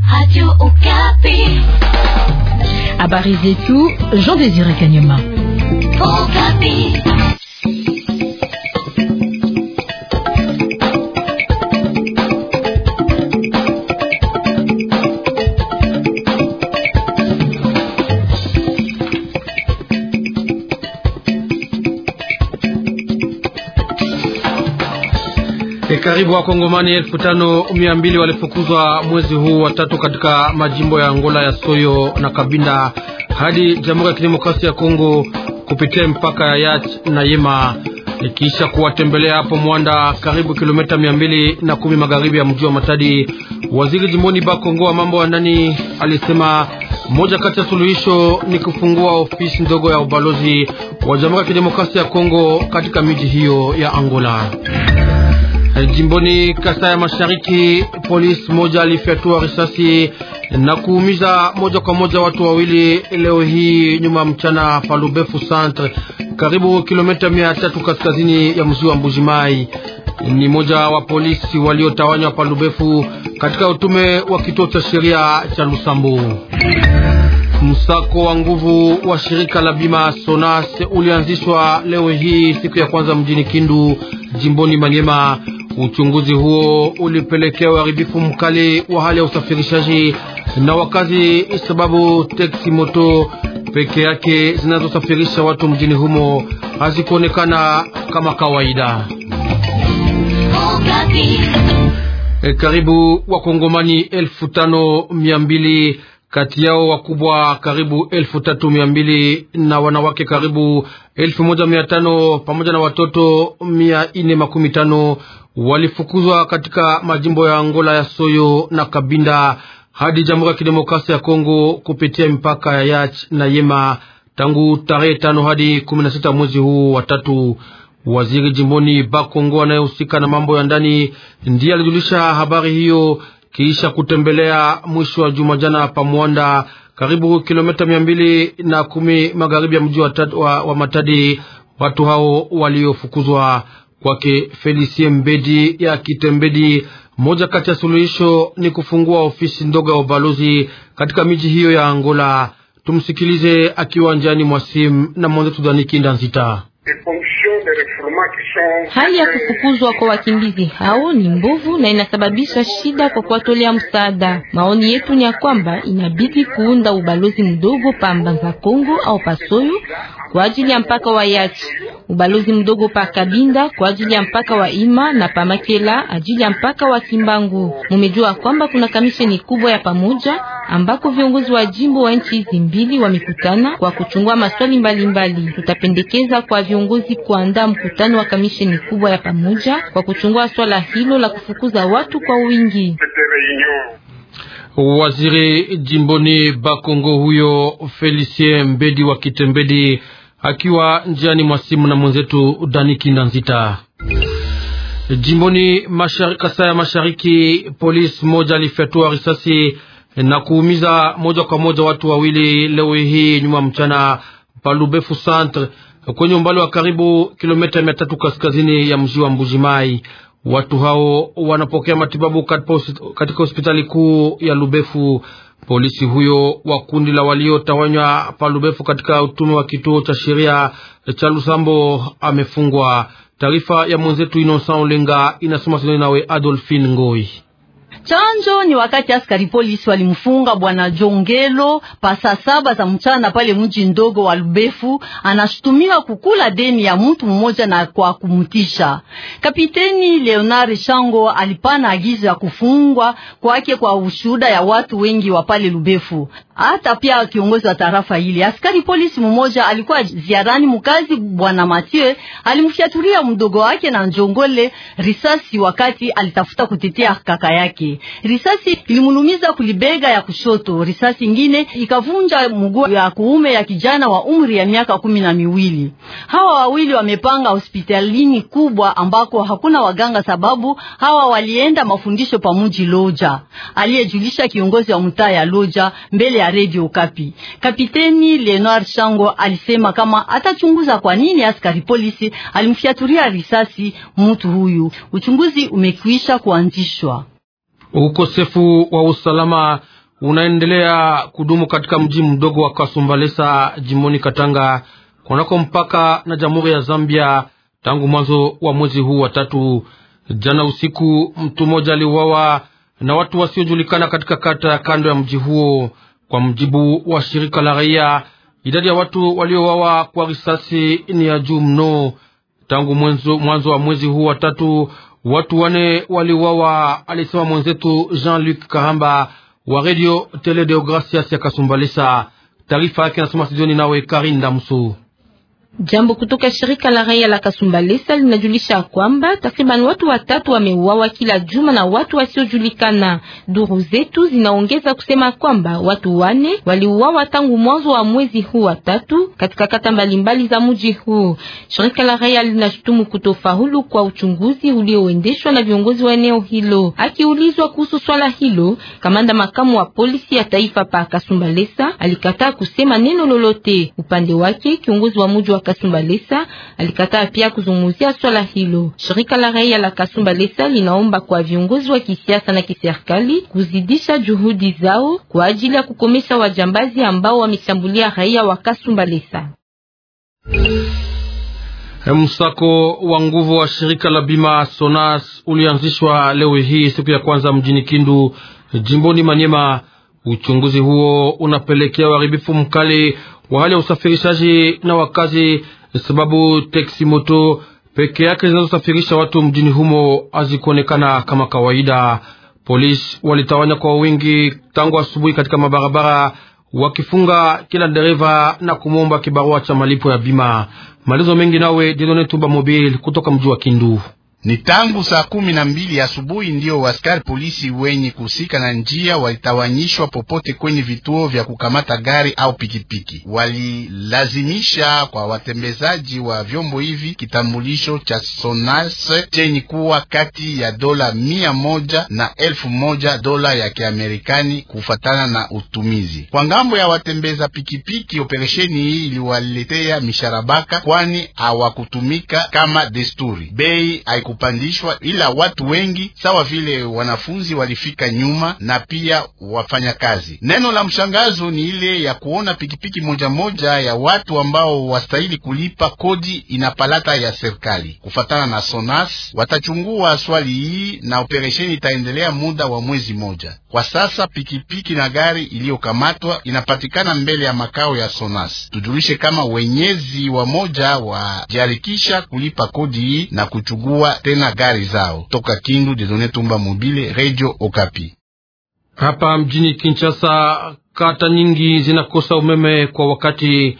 Radio Okapi. Habari zetu Jean Désiré Kanyama. Okapi. E, karibu wakongomani elfu tano mia mbili walifukuzwa mwezi huu wa tatu katika majimbo ya Angola ya Soyo na Kabinda hadi Jamhuri ya Kidemokrasia ya Kongo kupitia mpaka ya Yach na Yema, ikiisha kuwatembelea hapo Mwanda, karibu kilomita mia mbili na kumi magharibi ya mji wa Matadi. Waziri jimboni Bakongo wa mambo ya ndani alisema moja kati ya suluhisho ni kufungua ofisi ndogo ya ubalozi wa Jamhuri ya Kidemokrasia ya Kongo katika miji hiyo ya Angola. Jimboni Kasai ya Mashariki, polisi moja alifyatua risasi na kuumiza moja kwa moja watu wawili leo hii nyuma mchana pa Lubefu Centre, karibu kilomita mia tatu kaskazini ya mji wa Mbujimai. Ni moja wa polisi waliotawanywa pa Lubefu katika utume wa kituo cha sheria cha Lusambo. Msako wa nguvu wa shirika la bima Sonas ulianzishwa leo hii siku ya kwanza mjini Kindu, jimboni Manyema. Uchunguzi huo ulipelekea uharibifu mkali wa hali ya usafirishaji na wakazi, sababu teksi moto peke yake zinazosafirisha watu mjini humo hazikuonekana kama kawaida. Okapi. E, karibu wakongomani elfu tano mia mbili kati yao wakubwa karibu elfu tatu mia mbili na wanawake karibu elfu moja mia tano pamoja na watoto mia ine makumi tano walifukuzwa katika majimbo ya Angola ya Soyo na Kabinda hadi Jamhuri ya Kidemokrasia ya Kongo kupitia mipaka ya Yach na Yema tangu tarehe tano hadi kumi na sita mwezi huu wa tatu. Waziri jimboni Bakongo anayehusika na mambo ya ndani ndiye alijulisha habari hiyo kisha kutembelea mwisho wa juma jana pa Mwanda, karibu kilomita mia mbili na kumi magharibi ya mji wa, wa, wa Matadi. Watu hao waliofukuzwa kwake Felicie Mbedi ya Kitembedi, moja kati ya suluhisho ni kufungua ofisi ndogo ya ubalozi katika miji hiyo ya Angola. Tumsikilize akiwa njiani mwa simu na mwenzetu Danikinda Nzita. Hali ya kufukuzwa kwa wakimbizi hao ni mbovu na inasababisha shida kwa kuwatolea msaada. Maoni yetu ni ya kwamba inabidi kuunda ubalozi mdogo pa Mbanza Kongo au Pasoyo kwa ajili ya mpaka wa Yachi, ubalozi mdogo pa Kabinda kwa ajili ya mpaka wa Ima na pa Makela ajili ya mpaka wa Kimbangu. Mumejua kwamba kuna kamisheni kubwa ya pamoja ambako viongozi wa jimbo wa nchi hizi mbili wamekutana kwa kuchungua maswali mbalimbali mbali. Tutapendekeza kwa viongozi kuandaa mkutano wa kamisheni kubwa ya pamoja kwa kuchungua swala hilo la kufukuza watu kwa wingi. Waziri jimboni Bakongo huyo Felicien Mbedi wa Kitembedi akiwa njiani mwa simu na mwenzetu Dani Kindanzita. Jimboni Kasai ya Mashariki, polisi moja alifyatua risasi na kuumiza moja kwa moja watu wawili leo hii nyuma mchana Palubefu Centre kwenye umbali wa karibu kilomita mia tatu kaskazini ya mji wa Mbujimai. Watu hao wanapokea matibabu katika hospitali kuu ya Lubefu. Polisi huyo wa kundi la waliotawanywa pa Lubefu katika utume wa kituo cha sheria cha Lusambo amefungwa. Taarifa ya mwenzetu Innocent Olenga inasoma sinoni nawe Adolphine Ngoi. Chanjo ni wakati askari polisi walimfunga bwana Jongelo pa saa saba za mchana pale mji ndogo wa Lubefu. Anashutumiwa kukula deni ya mtu mmoja na kwa kumtisha. Kapiteni Leonard Shango alipana agizo ya kufungwa kwake kwa ushuhuda ya watu wengi wa pale Lubefu. Hata pia kiongozi wa tarafa ile, askari polisi mmoja alikuwa ziarani mkazi bwana Mathieu alimfyatulia mdogo wake na Njongole risasi wakati alitafuta kutetea kaka yake. Risasi ilimulumiza kulibega ya kushoto, risasi ingine ikavunja mguu ya kuume ya kijana wa umri ya miaka kumi na miwili. Hawa wawili wamepanga hospitalini kubwa ambako hakuna waganga, sababu hawa walienda mafundisho pa mji Loja, aliyejulisha kiongozi wa mtaa ya Loja mbele ya Radio Kapi. Kapiteni Leonard Shango alisema kama atachunguza kwa nini askari polisi alimfyatulia risasi mtu huyu. Uchunguzi umekwisha kuanzishwa. Ukosefu wa usalama unaendelea kudumu katika mji mdogo wa Kasumbalesa jimboni Katanga kunako mpaka na Jamhuri ya Zambia tangu mwanzo wa mwezi huu wa tatu. Jana usiku mtu mmoja aliuawa na watu wasiojulikana katika kata ya kando ya mji huo. Kwa mjibu wa shirika la raia, idadi ya watu waliouawa kwa risasi ni ya juu mno. Tangu mwanzo wa mwezi huu wa tatu watu wane waliuawa, alisema mwenzetu Jean-Luc Kahamba wa Radio Tele Deogracias ya Kasumbalesa. Taarifa yake nasoma studioni nawe Karinda Musu. Jambo kutoka shirika la raia la Kasumbalesa linajulisha kwamba takriban watu watatu wameuawa kila juma na watu wasiojulikana. Duru zetu zinaongeza kusema kwamba watu wane waliuawa tangu mwanzo wa mwezi huu wa tatu katika kata mbalimbali za mji huu. Shirika la raia linashutumu kutofaulu kwa uchunguzi ulioendeshwa na viongozi wa eneo hilo. Akiulizwa kuhusu swala hilo, kamanda makamu wa polisi ya taifa pa Kasumbalesa alikataa kusema neno lolote. Upande wake kiongozi wa mji wa Kasumbalesa alikataa pia kuzungumzia swala hilo. Shirika la raia la Kasumbalesa linaomba kwa viongozi wa kisiasa na kiserikali kuzidisha juhudi zao kwa ajili ya kukomesha wajambazi ambao wameshambulia raia wa Kasumbalesa. Msako wa nguvu wa shirika la bima Sonas ulianzishwa leo hii siku ya kwanza mjini Kindu, jimboni Manyema. Uchunguzi huo unapelekea uharibifu mkali wa hali ya usafirishaji na wakazi, sababu teksi moto peke yake zinazosafirisha watu mjini humo hazikuonekana kama kawaida. Polisi walitawanya kwa wingi tangu asubuhi katika mabarabara, wakifunga kila dereva na kumwomba kibarua cha malipo ya bima. Malizo mengi nawe Jedone Tumba Mobile kutoka mji wa Kindu. Ni tangu saa kumi na mbili asubuhi ndio waskari polisi wenye kuhusika na njia walitawanyishwa popote kwenye vituo vya kukamata gari au pikipiki. Walilazimisha kwa watembezaji wa vyombo hivi kitambulisho cha Sonas chenye kuwa kati ya dola mia moja na elfu moja dola ya Kiamerikani kufatana na utumizi. Kwa ngambo ya watembeza pikipiki, operesheni hii iliwaletea misharabaka, kwani hawakutumika kama desturi. Bei kupandishwa ila watu wengi sawa vile wanafunzi walifika nyuma na pia wafanyakazi. Neno la mshangazo ni ile ya kuona pikipiki moja moja ya watu ambao wastahili kulipa kodi inapalata ya serikali. Kufatana na Sonas, watachungua swali hii na operesheni itaendelea muda wa mwezi moja. Kwa sasa pikipiki na gari iliyokamatwa inapatikana mbele ya makao ya Sonas. Tujulishe kama wenyezi wa moja wajiharikisha kulipa kodi hii na kuchugua tena gari zao. Toka Kindu, Dedone Tumba Mobile, Radio Okapi. Hapa mjini Kinshasa, kata nyingi zinakosa umeme kwa wakati,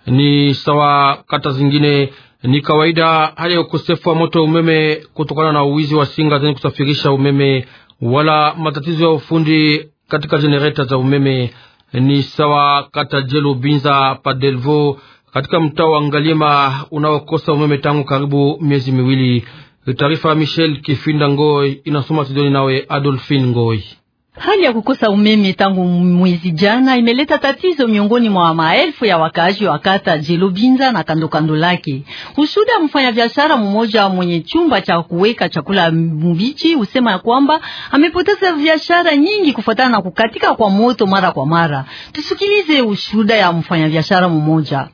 ni sawa kata zingine. Ni kawaida hali ya ukosefu wa moto wa umeme kutokana na uwizi wa singa zenye kusafirisha umeme wala matatizo ya ufundi katika jenereta za umeme. Ni sawa kata Jelo Binza Padelvo katika mtaa wa Ngaliema unaokosa umeme tangu karibu miezi miwili. Taarifa ya Michel Kifinda Ngoi inasoma studioni nawe Adolphine Ngoi. Hali ya kukosa umeme tangu mwezi jana imeleta tatizo miongoni mwa maelfu ya wakaaji wa kata Jelobinza na kando kando lake. Ushuda mfanya biashara mmoja mwenye chumba cha kuweka chakula mbichi usema ya kwamba amepoteza biashara nyingi kufuatana na kukatika kwa moto mara kwa mara. Tusikilize ushuda ya mfanya biashara mmoja.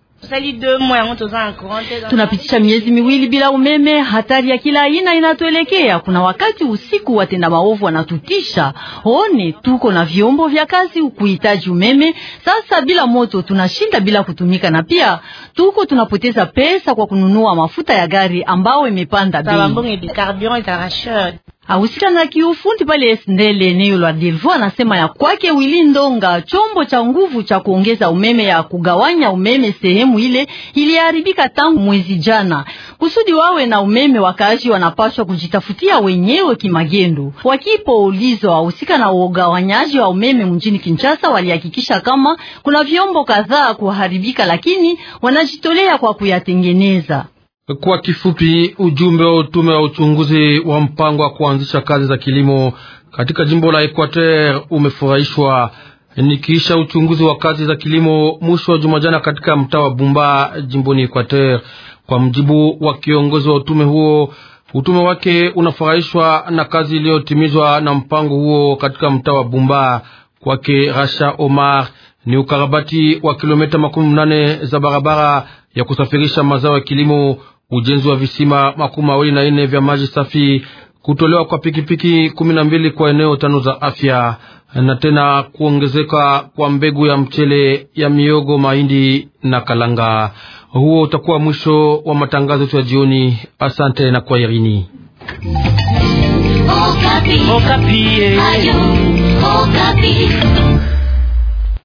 Tunapitisha miezi miwili bila umeme. Hatari ya kila aina inatuelekea. Kuna wakati usiku watenda maovu wanatutisha. One tuko na vyombo vya kazi kuhitaji umeme. Sasa bila moto tunashinda bila kutumika, na pia tuko tunapoteza pesa kwa kununua mafuta ya gari ambao imepanda bei. Ahusika na kiufundi pale Esndele eneo la Delvo anasema ya kwake Wili Ndonga, chombo cha nguvu cha kuongeza umeme ya kugawanya umeme sehemu ile iliharibika tangu mwezi jana. Kusudi wawe na umeme, wakaaji wanapaswa kujitafutia wenyewe kimagendo. Wakipoulizwa wahusika na ugawanyaji wa umeme mjini Kinshasa, walihakikisha kama kuna vyombo kadhaa kuharibika, lakini wanajitolea kwa kuyatengeneza. Kwa kifupi, ujumbe wa utume wa uchunguzi wa mpango wa kuanzisha kazi za kilimo katika jimbo la Equateur umefurahishwa nikiisha uchunguzi wa kazi za kilimo mwisho wa juma jana katika mtaa wa Bumba jimboni Equateur. Kwa mjibu wa kiongozi wa utume huo, utume wake unafurahishwa na kazi iliyotimizwa na mpango huo katika mtaa wa Bumba. Kwake Rasha Omar ni ukarabati wa kilomita makumi mnane za barabara ya kusafirisha mazao ya kilimo, ujenzi wa visima makumi mawili na nne vya maji safi, kutolewa kwa pikipiki kumi na mbili kwa eneo tano za afya, na tena kuongezeka kwa mbegu ya mchele ya miogo, mahindi na kalanga. Huo utakuwa mwisho wa matangazo yetu ya jioni. Asante na kwaherini. Okapi. Okapi. Ayo, Okapi.